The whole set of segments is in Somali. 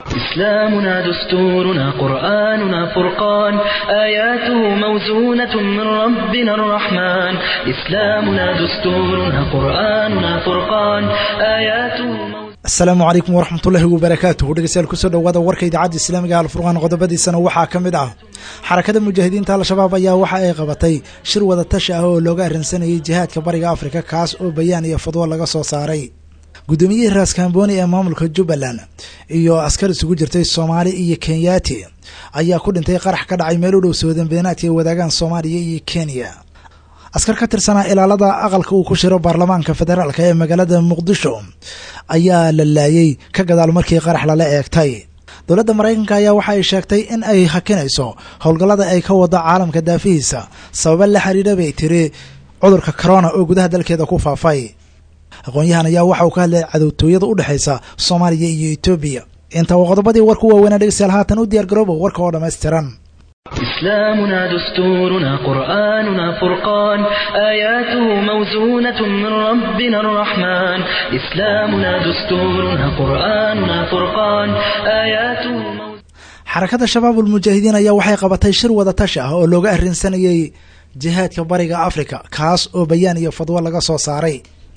إسلامنا دستورنا قرآننا فرقان آياته موزونة من ربنا الرحمن إسلامنا دستورنا قرآننا فرقان آياته موزونة asalaamu calaykum waraxmatullaahi wabarakaatuhu dhegeystayaal kusoo dhowaada warka idaacadda islaamiga alfurqaan qodobadiisana waxaa ka mid ah xarakada mujaahidiinta al-shabaab ayaa waxa ay qabatay shir wada tashi ah oo looga arrinsanayay jihaadka bariga afrika kaas oo bayaan iyo fadwo laga soo saaray guddoomiyihii raaskambooni ee maamulka jubbaland iyo askar isugu jirtay soomaali iyo kenyaati ayaa ku dhintay qarax ka dhacay meel u dhow soodambeenaadka ay wadaagaan soomaaliya iyo kenya askar ka tirsanaa ilaalada aqalka uu ku shiro baarlamaanka federaalk ee magaalada muqdisho ayaa la laayay ka gadaal markii qarax lala eegtay dowladda maraykanka ayaa waxa ay sheegtay in ay hakinayso howlgallada ay ka wado caalamka daafihiisa sababa la xiriira bay tiri cudurka corona oo gudaha dalkeeda ku faafay aqoon-yahan ayaa waxa uu ka hadlay cadowtooyada u dhexaysa soomaaliya iyo etoobiya inta waa qodobadii warku waaweynaa dhegeystayaal haatan u diyaar garooba warka oo dhammaystiran إسلامنا دستورنا قرآننا فرقان آياته موزونة من ربنا الرحمن إسلامنا دستورنا قرآننا فرقان آياته موزونة xarakada shabaabul mujaahidiin ayaa waxay qabatay shir wada tashi ah oo looga arrinsanayay jihaadka bariga afrika kaas oo bayaan iyo fadwo laga soo saaray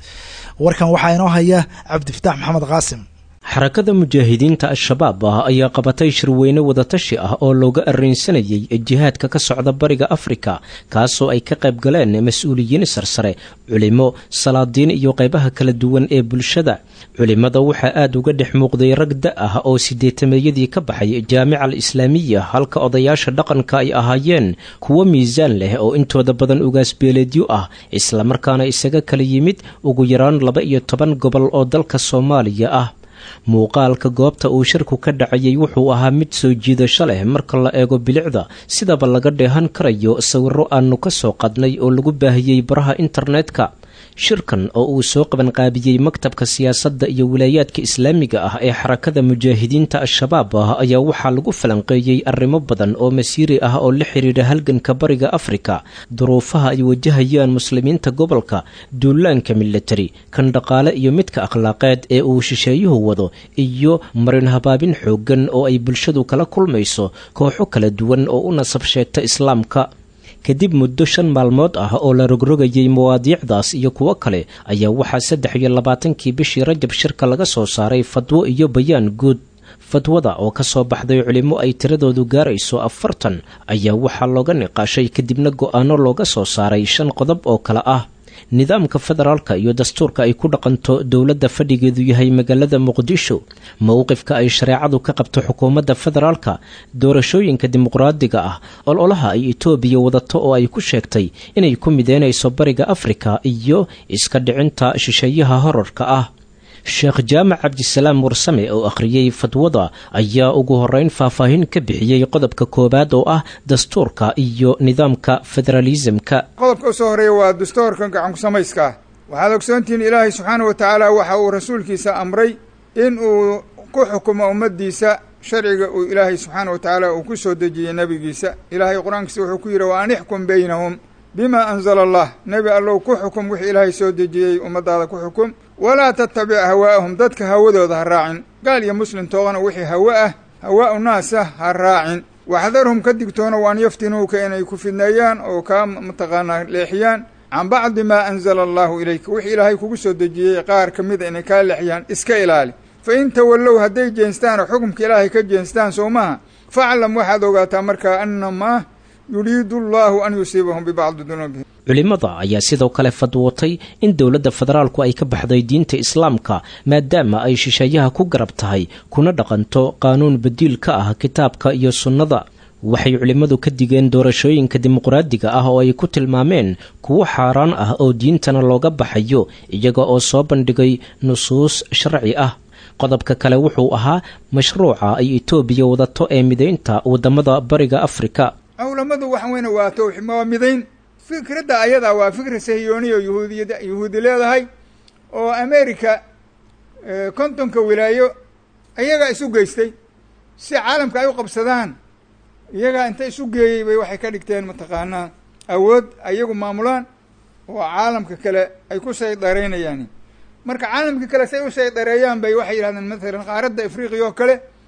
warkan waxaa inoo haya cabdifataax maxamed qaasim xarakada mujaahidiinta al-shabaab ah ayaa qabatay shirweyne wadatashi ah oo looga arrinsanayay jihaadka ka socda bariga afrika kaasoo ay ka qayb galeen mas-uuliyiin sarsare culimo salaadiin iyo qaybaha kala duwan ee bulshada culimada waxaa aada uga dhex muuqday rag da ah oo sideetameeyadii ka baxay jaamica al islaamiya halka odayaasha dhaqanka ay ahaayeen kuwo miisaan leh oo intooda badan ugaasbeeleedyo ah islamarkaana isaga kala yimid ugu yaraan laba iyo toban gobol oo dalka soomaaliya ah muuqaalka goobta uu shirku ka dhacayay wuxuu ahaa mid soo jiidasho leh marka la eego bilicda sidaba laga dheehan karayo sawirro aanu ka soo qadnay oo lagu baahiyey baraha internetka shirkan oo uu soo qabanqaabiyey maktabka siyaasadda iyo wilaayaadka islaamiga ah ee xarakada mujaahidiinta al-shabaab ah ayaa waxaa lagu falanqeeyey arrimo badan oo masiiri ah oo la xidhiidha halganka bariga afrika duruufaha ay wajahayaan muslimiinta gobolka duulaanka milatari kan dhaqaale iyo midka akhlaaqeed ee uu shisheeyuhu wado iyo marin habaabin xooggan oo ay bulshadu kala kulmayso kooxo kala duwan oo u nasab sheegta islaamka kadib muddo shan maalmood ah oo la rogrogayay mawaadiicdaas iyo kuwo kale ayaa waxaa saddex iyo labaatankii bishii rajab shirka laga soo saaray fadwo iyo bayaan guud fadwada oo ka soo baxday culimo ay tiradoodu gaarayso afartan ayaa waxaa looga niqaashay kadibna go-aano looga soo saaray shan qodob oo kale ah nidaamka federaalka iyo dastuurka ay ku dhaqanto dowladda fadhigeedu yahay magaalada muqdisho mowqifka ay shareecadu ka qabto xukuumadda federaalka doorashooyinka dimuqraadiga ah ololaha ay etoobiya wadato oo ay ku sheegtay inay ku mideynayso bariga afrika iyo iska dhicinta shisheeyaha horarka ah sheekh jaamac cabdisalaam warsame oo akhriyey fadwada ayaa ugu horeyn faahfaahin ka bixiyey qodobka koowaad oo ah dastuurka iyo nidaamka federaalisamka qodobka usoo horeeya waa dastuurka gacanku samayska ah waxaad ogsoontihiin ilaahay subxaana wa tacaala waxa uu rasuulkiisa amray in uu ku xukumo ummaddiisa sharciga uu ilaahay subxaana wa tacaala uu ku soo dejiyey nebigiisa ilaahay qur-aankiisa wuxuu ku yidhi wa an ixkum beynahum bima anzala allah nebi allow ku xukum wixii ilaahay soo dejiyey ummaddaada ku xukum walaa tattabic hawaa'ahum dadka hawadooda ha raacin gaal iyo muslim toogana wixii hawa ah hawaa'u naasa ha raacin waxdarhum ka digtoono waan yaftinuuka inay ku fidneeyaan oo kaa mataqaanaa leexiyaan can bacdi maa anzala allaahu ilayka wixii ilaahay kugu soo dejiyey qaar ka mida inay kaa leexiyaan iska ilaali fa in tawallow hadday jeenstaan oo xukumka ilaahay ka jeenstaan soo maha faclam waxaad ogaataa markaa annamaa yuriidu allaahu an yusiibahum bibacdi dunuubihim culimada ayaa sidoo kale fadwootay in dowladda federaalku ay ka baxday diinta islaamka maadaama ay shisheeyaha ku garab tahay kuna dhaqanto qaanuun badiil ka ah kitaabka iyo sunnada waxay culimmadu ka digeen doorashooyinka dimuqraadiga ah oo ay ku tilmaameen kuwo xaaraan ah oo diintana looga baxayo iyaga oo soo bandhigay nusuus sharci ah qodobka kale wuxuu ahaa mashruuca ay etoobiya wadato ee midaynta waddamada bariga afrika culamadu waxa weyne waa towxi waa midayn fikradda ayadaa waa fikra sahiyooniya yuhuudiyad yuhuudi leedahay oo america kontonka wilaayo iyagaa isu geystay si caalamka ay u qabsadaan iyagaa inta isu geeyey bay waxay ka dhigteen mataqaanaa awood iyagu maamulaan oo caalamka kale ay ku saydareynayaan marka caalamka kale say u saydareeyaan bay waxay yidhahdeen matalan qaaradda afriqiya oo kale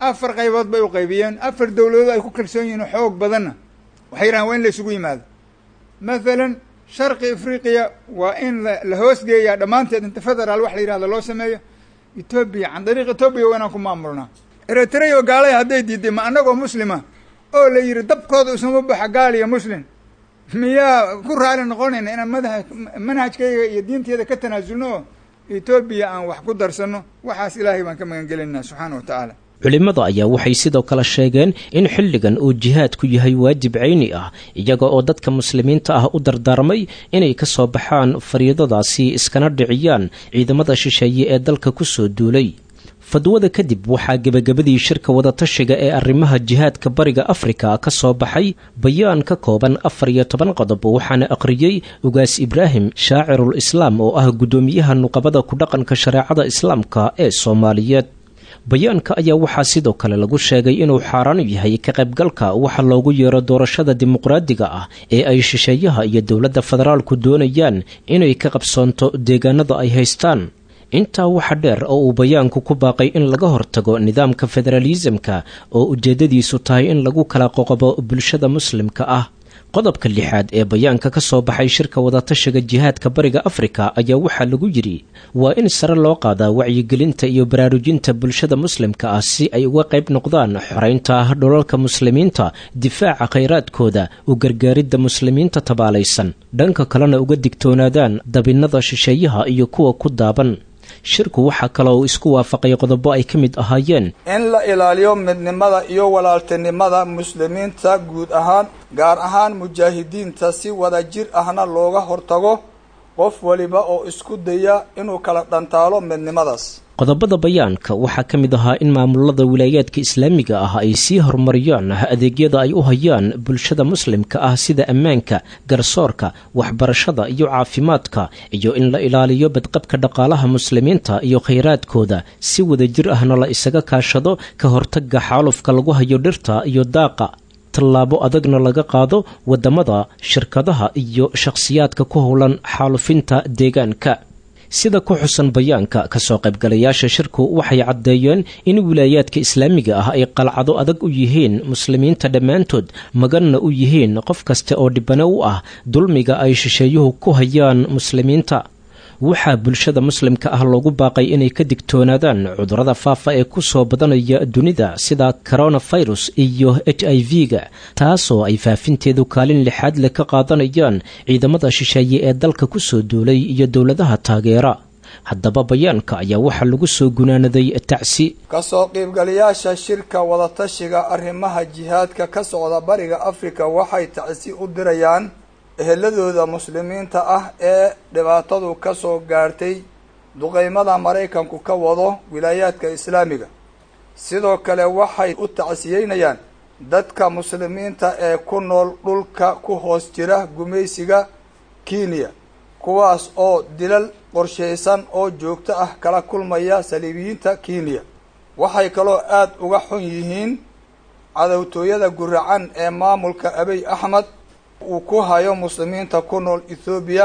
afar qaybood bay u qaybiyeen afar dowladood ay ku kalsoon yihiin xoog badanna waxay yidhahan waa in la isugu yimaado mathalan sharqi afriqiya waa in la hoosgeeyaa dhammaanteed inta federaal wax la yidhahdo loo sameeyo etoobiya can dariiq etoobiya waa inaan ku maamulnaa eritrea oo gaalaya hadday diiday ma annagoo muslima oo la yidhi dabkooda isuma baxa gaal iyo muslim miyaa ku raali noqonayna inaan madaha manhajkayga iyo diinteeda ka tanaasulno oo etoobiya aan wax ku darsanno waxaas ilaahay baan ka magan gelinaa subxaana wa tacaala culimmada ayaa waxay sidoo kale sheegeen in xilligan uu jihaadku yahay waajib cayni ah iyaga oo dadka muslimiinta ah u dardaarmay inay ka soo baxaan fariidadaasi iskana dhiciyaan ciidamada shisheeye ee dalka ku soo duulay fadwada kadib waxaa gebagabadii shirka wadatashiga ee arrimaha jihaadka bariga afrika ka soo baxay bayaan ka kooban afar iyo toban qodob waxaana aqriyey ugaas ibraahim shaacirul islaam oo ah guddoomiyaha nuqabada ku dhaqanka shareecada islaamka ee soomaaliyeed bayaanka ayaa waxaa sidoo kale lagu sheegay inuu xaaraan yahay ka qaybgalka waxa loogu yeero doorashada dimuqraadiga ah ee ay shisheeyaha iyo dowladda federaalku doonayaan inay ka qabsoonto deegaanada ay haystaan intaa waxa dheer oo uu bayaanku ku baaqay in laga hortago nidaamka federaalisamka oo ujeeddadiisu tahay in lagu kala qoqobo bulshada muslimka ah qodobka lixaad ee bayaanka ka soo baxay shirka wadatashiga jihaadka bariga afrika ayaa waxaa lagu yidhi waa in sare loo qaadaa wacyigelinta iyo baraarujinta bulshada muslimka ah si ay uga qayb noqdaan xoraynta dhulalka muslimiinta difaaca khayraadkooda u gargaaridda muslimiinta tabaalaysan dhanka kalena uga digtoonaadaan dabinnada shisheeyaha iyo kuwa ku daaban shirku waxaa kaloo uu isku waafaqay qodobo ay ka mid ahaayeen in la ilaaliyo midnimada iyo walaaltinimada muslimiinta guud ahaan gaar ahaan mujaahidiinta si wada jir ahna looga hortago qof waliba oo isku daya inuu kala dhantaalo midnimadaas qodobada bayaanka waxaa ka mid ahaa in maamulada wilaayaadka islaamiga ah ay sii horumariyaan adeegyada ay u hayaan bulshada muslimka ah sida ammaanka garsoorka waxbarashada iyo caafimaadka iyo in la ilaaliyo badqabka dhaqaalaha muslimiinta iyo khayraadkooda si wadajir ahna la isaga kaashado ka hortaga xaalufka lagu hayo dhirta iyo daaqa tallaabo adagna laga qaado waddamada shirkadaha iyo shakhsiyaadka ku howlan xaalufinta deegaanka sida ku xusan bayaanka kasoo qaybgalayaasha shirku waxay caddeeyeen in wilaayaadka islaamiga ah ay qalcado adag u yihiin muslimiinta dhammaantood maganna u yihiin qof kasta oo dhibano u ah dulmiga ay shisheeyuhu ku hayaan muslimiinta waxaa bulshada muslimka ah loogu baaqay inay ka digtoonaadaan cudurrada faafa ee ku soo badanaya dunida sida coronafirus iyo h i v-ga taasoo ay faafinteedu kaalin lixaad leh ka qaadanayaan ciidamada shisheeye ee dalka ku soo duulay iyo dowladaha taageera haddaba bayaanka ayaa waxaa lagu soo gunaanaday tacsi kasoo qiibgalayaasha shirka wadatashiga arrimaha jihaadka ka socda bariga afrika waxay tacsi u dirayaan eheladooda muslimiinta ah ee dhibaatadu ka soo gaartay duqeymada maraykanku ka wado wilaayaadka islaamiga sidoo kale waxay u tacsiyeynayaan dadka muslimiinta ee ku nool dhulka ku hoos jira gumaysiga kenya kuwaas oo dilal qorshaysan oo joogto ah kala kulmaya saliibiyiinta kenya waxay kaloo aada uga xun yihiin cadowtooyada guracan ee maamulka abiy axmed uu ku hayo muslimiinta ku nool ethoobiya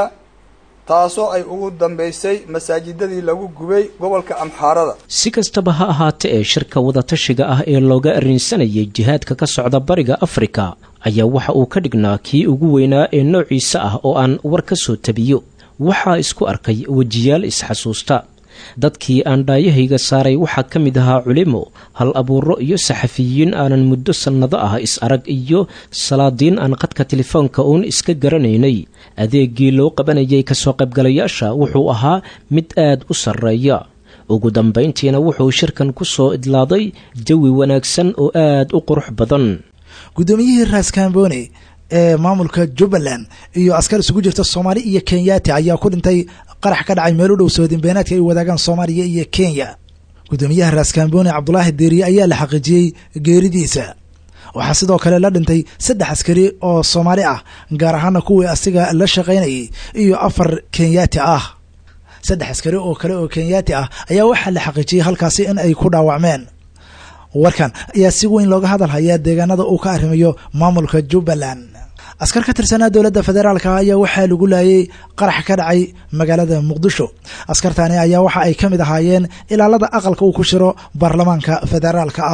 taasoo ay ugu dambaysay masaajidadii lagu gubay gobolka amxaarada si kastaba ha ahaate ee shirka wadatashiga ah ee looga arrinsanayay jihaadka ka socda bariga afrika ayaa waxa uu ka dhignaa kii ugu weynaa ee noociisa ah oo aan war ka soo tabiyo waxaa isku arkay wejiyaal isxasuusta dadkii aan dhaayahayga saaray waxaa ka mid ahaa culimo hal abuuro iyo saxafiyiin aanan muddo sannado ah is arag iyo salaadiin aan qadka telefoonka uun iska garanaynay adeegii loo qabanayay kasoo qaybgalayaasha wuxuu ahaa mid aad u sarreeya ugu dambayntiina wuxuu shirkan ku soo idlaaday jawi wanaagsan oo aad u qurux badan guddoomiyihii raaskambooni ee maamulka jubbaland iyo askar isugu jirta soomaali iyo kenyaati ayaa ku dhintay qarax ka dhacay meel u dhow soodinbeenaadka ay wadaagaan soomaaliya iyo kenya guddoomiyaha raaskambooni cabdulaahi deeriye ayaa la xaqiijiyey geeridiisa waxaa sidoo kale la dhintay saddex askari oo soomaali ah gaar ahaana kuwii asiga la shaqaynayay iyo afar kenyaati ah saddex askari oo kale oo kenyaati ah ayaa waxaa la xaqiijiyey halkaasi in ay ku dhaawacmeen warkan ayaa si weyn looga hadal hayaa deegaanada uu ka arrimayo maamulka jubbaland askar ka tirsanaa dowladda federaalka ayaa waxaa lagu laayay qarax ka dhacay magaalada muqdisho askartani ayaa waxa ay ka mid ahaayeen ilaalada aqalka uu ku shiro baarlamaanka federaalka ah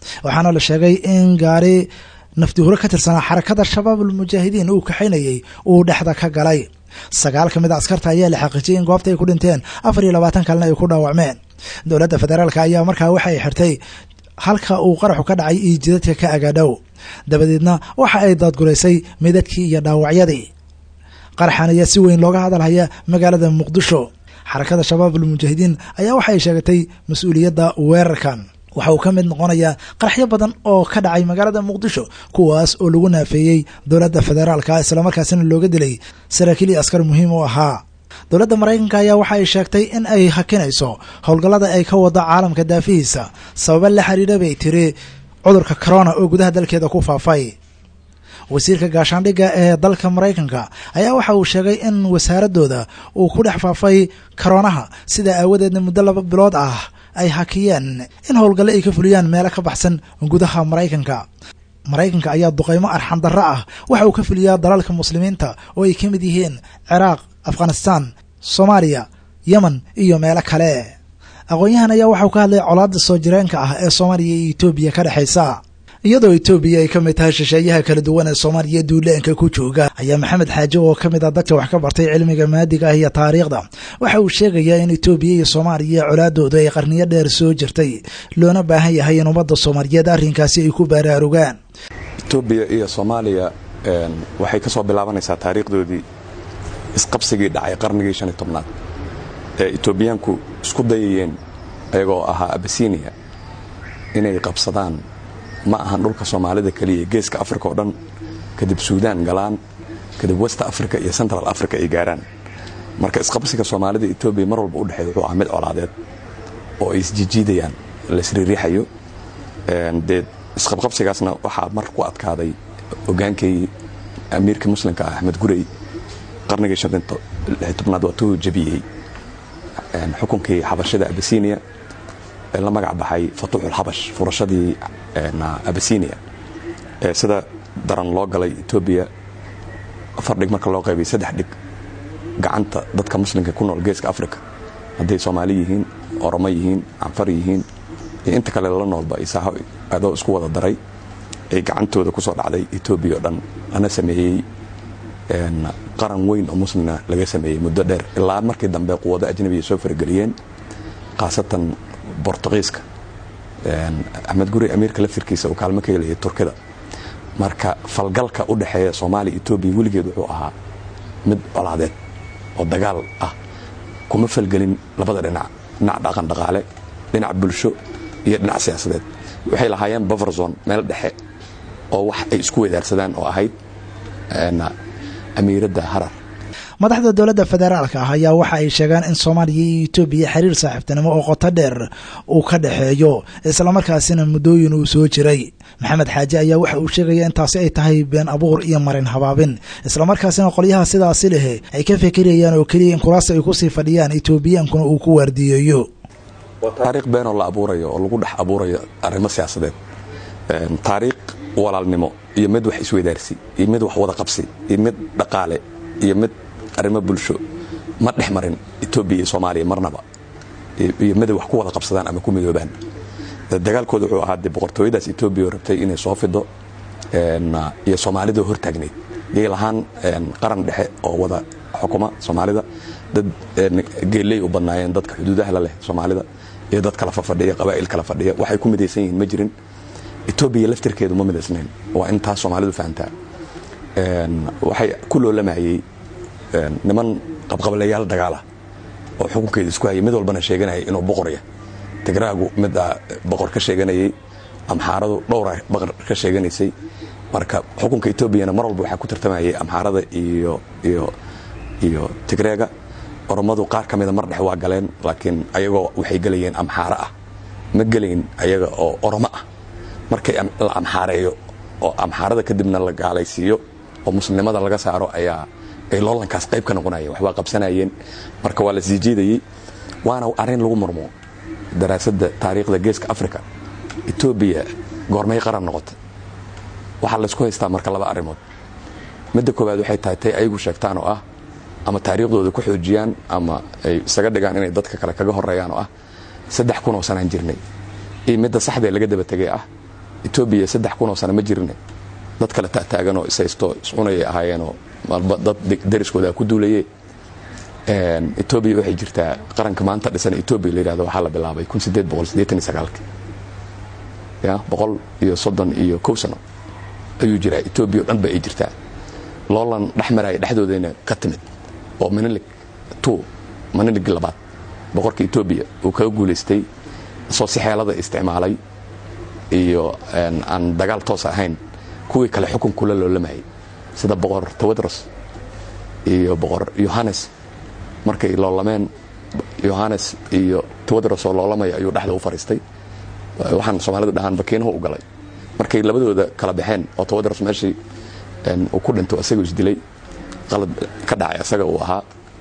waxaana la sheegay in gaari nafdihuro ka tirsanaa xarakada shabaab almujaahidiin uu kaxaynayey uu dhexda ka galay sagaal ka mid a askarta ayaa la xaqiijiyay in goobta ay ku dhinteen afar iyo labaatan kalena ay ku dhaawacmeen dowladda federaalk ayaa markaa waxa ay xirtay halka uu qaraxu ka dhacay iyo jidadka ka agaadhow dabadeedna waxa ay daadguraysay midadkii iyo dhaawacyadii qaraxan ayaa si weyn looga hadalhaya magaalada muqdisho xarakada shabaab almujaahidiin ayaa waxa ay sheegatay mas-uuliyadda weerarkan waxa uu ka mid noqonayaa qaraxyo badan oo ka dhacay magaalada muqdisho kuwaas oo lagu naafeeyey dowladda federaalka islamarkaasina looga dilay saraakiil iyo askar muhiim u ahaa dowladda maraykanka ayaa waxa ay sheegtay in ay hakinayso howlgallada ay ka wado caalamka daafihiisa sababa la xiriira bay tiri cudurka corona oo gudaha dalkeeda ku faafay wasiirka gaashaandhigga ee dalka maraykanka ayaa waxa uu sheegay in wasaaradooda uu ku dhex faafay koronaha sidaa aawadeedna muddo laba bilood ah ay hakiyeen in howlgalle ay ka fuliyaan meelo ka baxsan gudaha maraykanka maraykanka ayaa duqaymo arxan darro ah waxa uu ka fuliyaa dalalka muslimiinta oo ay ka mid yihiin ciraaq afghanistaan soomaaliya yemen iyo meelo kale aqoon-yahan ayaa waxauu ka hadlay colaadda soo jireenka ah ee soomaaliya iyo etoobiya ka dhexaysa iyadoo etoobiya ay ka mid tahay shisheeyaha kala duwan ee soomaaliya duuleenka ku jooga ayaa maxamed xaaje oo ka mid ah dadka wax ka bartay cilmiga maadiga ah iyo taariikhda waxa uu sheegayaa in etoobiya iyo soomaaliya colaadooda ay qarniyo dheer soo jirtay loona baahan yahay in ummadda soomaaliyeed arrinkaasi ay ku baraarugaan etoobiya iyo soomaaliya waxay ka soo bilaabanaysaa taariikhdoodii isqabsigii dhacay qarnigii shan iyo tobnaad ee etoobiyaanku isku dayayeen ayagoo ahaa abasiiniya inay qabsadaan ma ahan dhulka soomaalida keliya geeska africa oo dhan kadib suudaan galaan kadib west africa iyo central africa ay gaaraan marka isqabsiga soomaalida etoobiya mar walba udhexeeya wuxuu ahaa mid colaadeed oo ay isjijiidayaan laisriiriixayo dee isqabqabsigaasna waxaa mar ku adkaaday hogaankii amiirka muslimka ah axmed gurey qarnigii tobnaad waa tuu jabiyey xukunkii xabashada abasinia ee la magac baxay fatuuxulxabash furashadii abasinia ee sida daran loo galay etoobiya afar dhig marka loo qaybay saddex dhig gacanta dadka muslimka ku nool geeska africa hadday soomaali yihiin oromo yihiin canfar yihiin iyo inta kale la noolba isaaho adoo isku wada daray ay gacantooda ku soo dhacday etoobiya oo dhan lana sameeyey qaran weyn oo muslina laga sameeyey muddo dheer ilaa markii dambe quwado ajnabiya soo farageliyeen khaasatan bortugiiska axmed guri amiirka laftirkiisa uu kaalmo ka helayay turkida marka falgalka u dhexeeya soomaaliya etoobiya weligeed wuxuu ahaa mid colaadeed oo dagaal ah kuma falgelin labada dhinac dhinac dhaqan dhaqaale dhinac bulsho iyo dhinac siyaasadeed waxay lahaayeen baverzon meel dhexe oo wax ay isku wadaarsadaan oo ahayd amiiradda harar madaxda dowladda federaalka ah ayaa waxa ay sheegaan in soomaaliya iyo etoobiya xiriir saaxiibtinimo oo qoto dheer uu ka dhexeeyo islamarkaasina muddooyin uu soo jiray maxamed xaaje ayaa waxa uu sheegaya in taasi ay tahay been abuur iyo marin habaabin islamarkaasina qolyaha sidaasi leh ay ka fekerayaan oo keliya in kuraasta ay kusii fadhiyaan etoobiyankuna uu ku waardiyeeyo taariikh beenoo la abuurayo oo lagu dhex abuurayo arrimo siyaasadeed taariikh walaalnimo iyo mid wax isweydaarsi iyo mid wax wada qabsi iyo mid dhaqaale iyo mid arrimo bulsho ma dhex marin etoobiya iyo soomaaliya marnaba iyo miday wax ku wada qabsadaan ama ku midoobaan dagaalkooda wuxuu ahaa dee boqortooyadaas etoobiya oo rabtay inay soo fido iyo soomaalida hortaagnayd yay lahaan qaran dhexe oo wada xukuma soomaalida dad geeley u badnaayeen dadka xuduudaha la leh soomaalida iyo dad kala fafadhiya qabaa'il kala fadhiya waxay ku midaysan yihiin ma jirin etoobiya laftirkeedu ma midaysnayn waa in taas soomaalidu fahantaa waxay ku loolamayey niman qabqablayaal dagaalah oo xukunkeeda isku hayay mid walbana sheeganayay inuu boqorya tigraagu mid a boqor ka sheeganayay amxaaradu dhowra boqor ka sheeganaysay marka xukunka etoobiyana mar walba waxaa ku tartamayay amxaarada iyo iyo iyo tigreega oromadu qaar ka mida mar dhex waa galeen laakiin ayagoo waxay gelayeen amxaaro ah ma gelayn ayaga oo oromo ah markay la amxaareeyo oo amxaarada kadibna la gaalaysiiyo oo muslimnimada laga saaro ayaa ay loolankaas qayb ka noqonayeen waxbaa qabsanayeen marka waa la sii jiidayey waana arrin lagu murmo daraasadda taariikhda geeska africa etoobiya goormay qaran noqotay waxaa laysku haystaa marka laba arrimood midda koowaad waxay tahay tay ayagu sheegtaan oo ah ama taariikhdooda ku xoojiyaan ama ay isaga dhigaan inay dadka kale kaga horeeyaan oo ah saddex kun oo sanaan jirnay iyo midda saxdee laga daba tegay ah etoobiya saddex kun oo sano ma jirine dad kale tataaganoo ishaysto iscunayay ahaayeenoo malba dad dariskooda ku duulaye etoobiya waxay jirtaa qaranka maanta dhisan etoobiya la yidhahdo waxaa la bilaabay kun sideed boqol siddeetan iyo sagaalki ya boqol iyo soddon iyo kow sano ayuu jiraa etoobiya o dhan ba ay jirtaa loolan dhex maraya dhexdoodayna ka timid oo manilig two manilig labaad boqorka etoobiya uu kaga guulaystay soo si xeelada isticmaalay iyo aan dagaal toos ahayn kuwii kale xukunkula loolamayay sida boqor tawadros iyo boqor yohannes markay loolameen yohannes iyo tawadros oo loolamaya ayuu dhexda u fariistay waxaan soomaalidu dhahaan bakiinahu u galay markay labadooda kala baxeen oo tawadros meeshii uu ku dhinto isagoo isdilay qalad ka dhacay isaga uu ahaa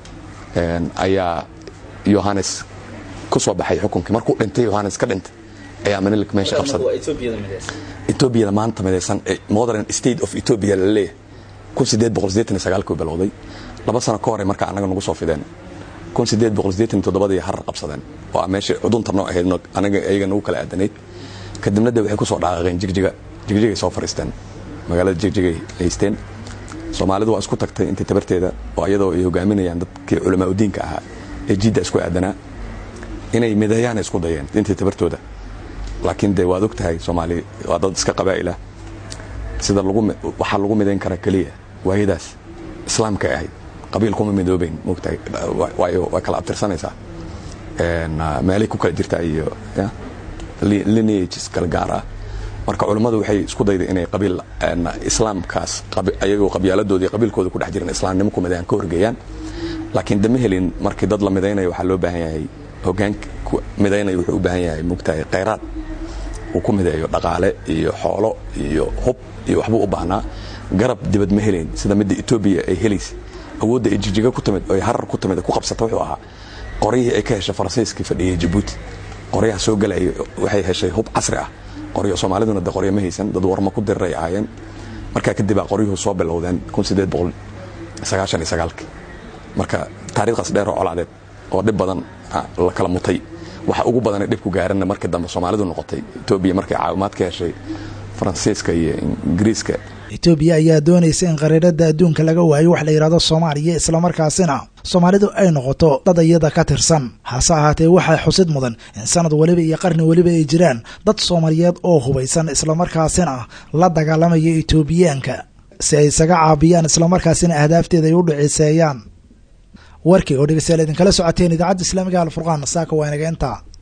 ayaa yohannes ku soo baxay xukunkii markuu dhintay yohannes ka dhintay ayaa manilik meesha qabsaday etoobiyada maanta midaysan modern state of ethiopia la leeyahay kun sideed boqol sideetan iyo sagaalkii bilowday laba sano ka hore marka anaga nagu soo fideen kun sideed boqol sideetan iyo toddobadii harar qabsadeen oo ah meeshii cudunta noo ahayd anaga iyaga nagu kala aadanayd kadibna de waxay ku soo dhaqaaqeen jigjiga jigjigay soo fariisteen magaalada jigjigay haysteen soomaalidu waa isku tagtay intii tabarteeda oo iyadoo ay hogaaminayaan dadkii culamaa udiinka ahaa ee jidda isku aadanaa inay mideeyaana isku dayeen intii tabartooda laakiin dee waad og tahay soomaali waa dad iska qabaa'ilah sida waxaa lagu midayn karaa keliya waayadaas islaamkay ahayd qabiil kuma midoobeyn mogtahay waayo way kala abtirsanaysaa meelay ku kala jirtaa iyo lineages kala gaar ah marka culummadu waxay isku dayday inay qabiil islaamkaas ayagoo qabyaaladoodii qabiilkooda ku dhex jiran islaamnimo ku midayaan ka horgeeyaan laakiin dama helin markii dad la midaynayo waxaa loo baahan yahay hogaanka midaynaya wuxuu u baahan yahay mogtahay khayraad uu ku mideeyo dhaqaale iyo xoolo iyo hub iyo waxbuu u baahnaa garab dibad ma helayn sida midda etoobiya ay helaysa awoodda ay jijiga ku timid oo ay harar ku timid ku qabsata wuxuu ahaa qoryihii ay ka heshay faransiiskii fadhiyey jabuuti qoryaha soo galaya waxay heshay hub casri ah qoryo soomaaliduna de qoryo ma haysan dad warma ku diriray ahaayeen markaa kadib aa qoryuhu soo bilowdeen kun sideed boqol sagaashan iyo sagaalkii marka taariikhdaas dheer oo colaadeed oo dhib badan la kala mutay waxa ugu badanay dhibku gaaranna markii dambe soomaalidu noqotay etoobiya markay caawimaad ka heshay faransiiska iyo ingiriiska etoobiya ayaa doonaysa in qariirada adduunka laga waayo wax la yidhahdo soomaaliya islamarkaasina soomaalidu ay noqoto dad iyada ka tirsan hase ahaatee waxaa xusid mudan in sanad weliba iyo qarni weliba ay jiraan dad soomaaliyeed oo hubaysan islamarkaasina la dagaalamaya etoobiyaanka si ay isaga caabiyaan islamarkaasina ahdaafteeda ay u dhiciseeyaan warkii oo dhegeystayaal idinkala socoteen idaacadda islaamiga alfurqaan saaka waa inaga intaa